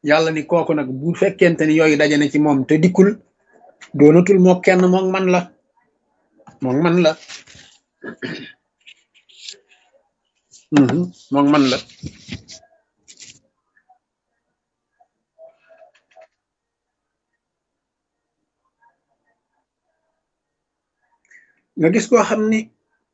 yàlla ni kooku nag bu fekkente ni yooyu daje na ci moom te dikkul doonatul moo kenn moom man la moom man la moom man la nga gis koo xam ni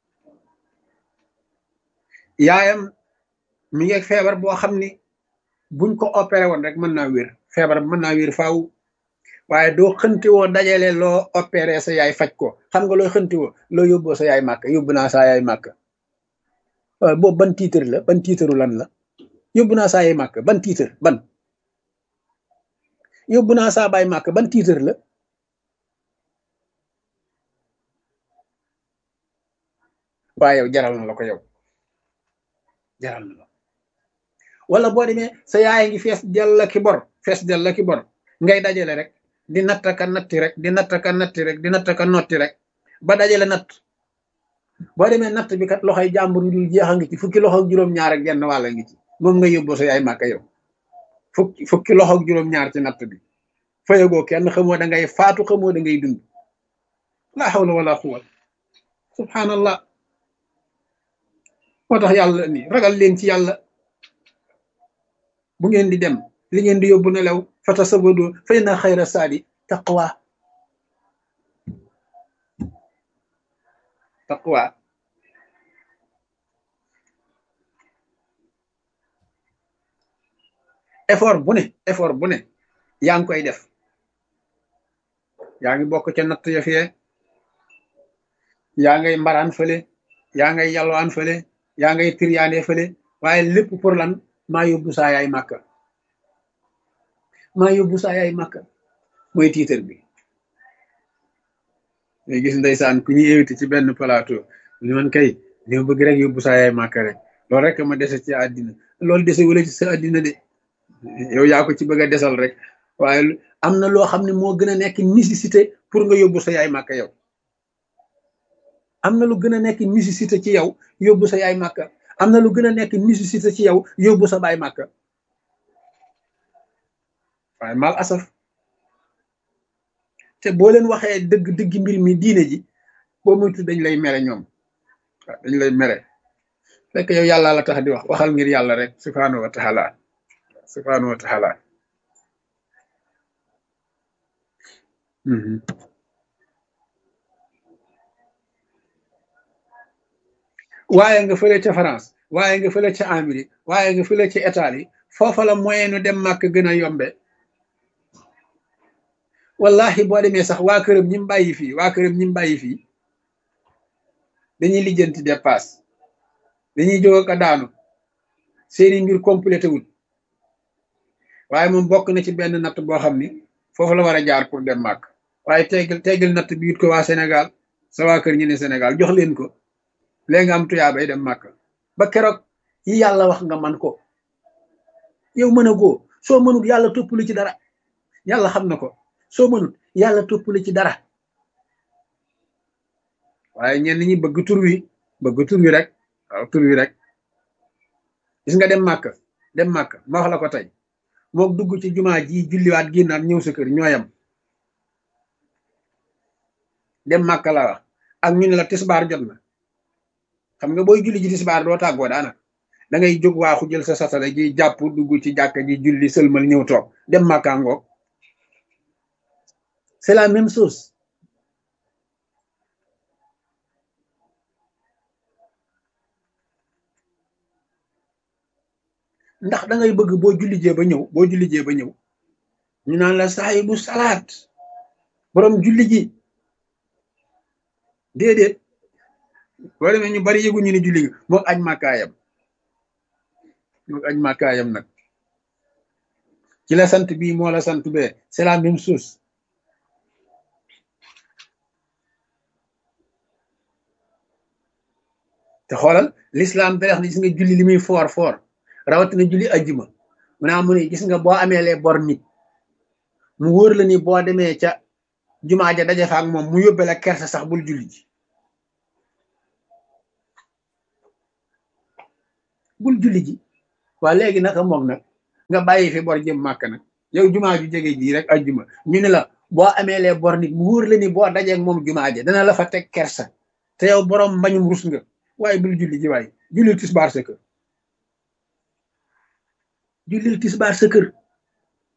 yaayam mi ngi feebar boo xam ni buñ ko opéré woon rek mën naa wér feebar mën naa wér faaw waaye doo xënti woo dajale loo opéré sa yaay faj ko xam nga loo xënti woo loo yóbboo sa yaay màkk yóbbu naa saa yaay màkk waaw boobu ban tiitar la ban tiitaru lan la yóbbu naa saa yaay màkk ban tiitar ban yóbbu naa saa baay màkk ban tiitar la waaye yow jaral na la ko yow jaral na la wala boo demee sa yaay ngi fees dell ki bor fees dell ki bor ngay dajale rek di nattaka natti rek di nattaka natti rek di nattaka notti rek ba dajale natt boo demee natt bi kat loxoy jàmbur yu dul jeex a ngi ci fukki loxo ak juróom-ñaar ak genn wàlla ngi ci moom nga yóbboo sa yaay màkka yow fukki fukki loxo ak juróom-ñaar ci natt bi fayagoo kenn xamoo da ngay faatu xamoo da ngay dund la hawla wala quwwat subhanallah moo tax yàlla ni ragal leen ci yàlla bu ngeen di dem li ngeen di yóbbu nelaw fata sabado fa inna xayra saadi taqwa taqwa effort bu ne effort bu ne yaa ngi koy def yaa ngi bokk ca natt ya fee yaa ngay mbaraan fële yaa ngay yalwaan fële yaa ngay tiryaane fële waaye lépp pour lan maa yóbbu saa yaay màkka maa yóbbu saa yaay màkka mooy tiitar bi ngay gis ndeysaan ku ñuy invité ci benn plateau li man kay li ma bëgg rek yóbbu saa yaay màkka rek loolu rek ma dese ci àddina loolu dese wala ci sa àddina de yow yaa ko ci bëgg a desal rek waaye am na loo xam ne moo gën a nekk nécessité pour nga yóbbu sa yaay màkka yow am na lu gën a nekk nécessité ci yow yóbbu sa yaay màkka am na lu gën a nekk nécessité ci yow yóbbu sa baay màkka waaye mal asaf te boo leen waxee dëgg dëgg mbir mi diine ji boo moytu dañ lay mere ñoom waaw dañ lay mere fekk yow yàlla la tax di wax waxal ngir yàlla rek subhaanahu wa taala subhaanahu wa taala waaye nga fële ca France waaye nga fële ca Amérique waaye nga fële ca Italie foofa la moyen nu dem màkk gën a yombe wallahi boo demee sax waa këram ñi mu bàyyi fii waa këram ñi mu bàyyi fii dañuy lijjanti dépasse dañuy jóg ak a daanu seeni mbir complété wul waaye moom bokk na ci benn natt boo xam ni foofu la war a jaar pour dem màkk waaye teggal teggal natt bi it ko waa Sénégal sa waa kër ñi ne Sénégal jox leen ko léegi nga am tuyaa bay dem màkk ba keroog yi yàlla wax nga man ko yow mën a goo soo mënut yàlla toppali ci dara yàlla xam na ko soo mënut yàlla toppali ci dara waaye ñenn ñi bëgg tur wi bëgg tur wi rek waaw tur wi rek gis nga dem màkk dem màkk ma wax la ko tey mook dugg ci jumaa ji julliwaat génnaat ñëw sa kër ñooyam dem màkk la wax ak ñu ne la tisbaar jot na xam nga booy julli ji tisbaar doo tàggoo daana da ngay jóg waaxu jël sa satale ji jàpp dugg ci jàkka ji julli sëlmal ñëw toog dem màkkaangoog c'est la même chose ndax da ngay bëgg boo julli jee ba ñëw boo julli jee ba ñëw ñu naan la saahibu salaat borom julli ji déedéet boo demee ñu bari yëgu ñu ni julli mook aj màkkaayam mook aj màkkaayam nag ci la sant bii moo la sant bee c'est la même chose te xoolal l'islam berex na gis nga julli li muy foor foor rawatina julli ajjuma mu naa mu ne gis nga boo amee lee bor nit mu wóor la ni boo demee ca jumaa ja daje fa ak moom mu yóbbe la kersa sax bul julli ji bul julli ji waa léegi naka moom nag nga bàyyi fi bor jëm màkk nag yow jumaa ju jege jii rek ajjuma ñu ne la boo amee lee bor nit mu wóor la ni boo dajeeg moom jumaa ja dana la fa teg kersa te yow borom mbañum rus nga waaye bul julli ji waay jullil tisbaar sa kër jullil tisbaar sa kër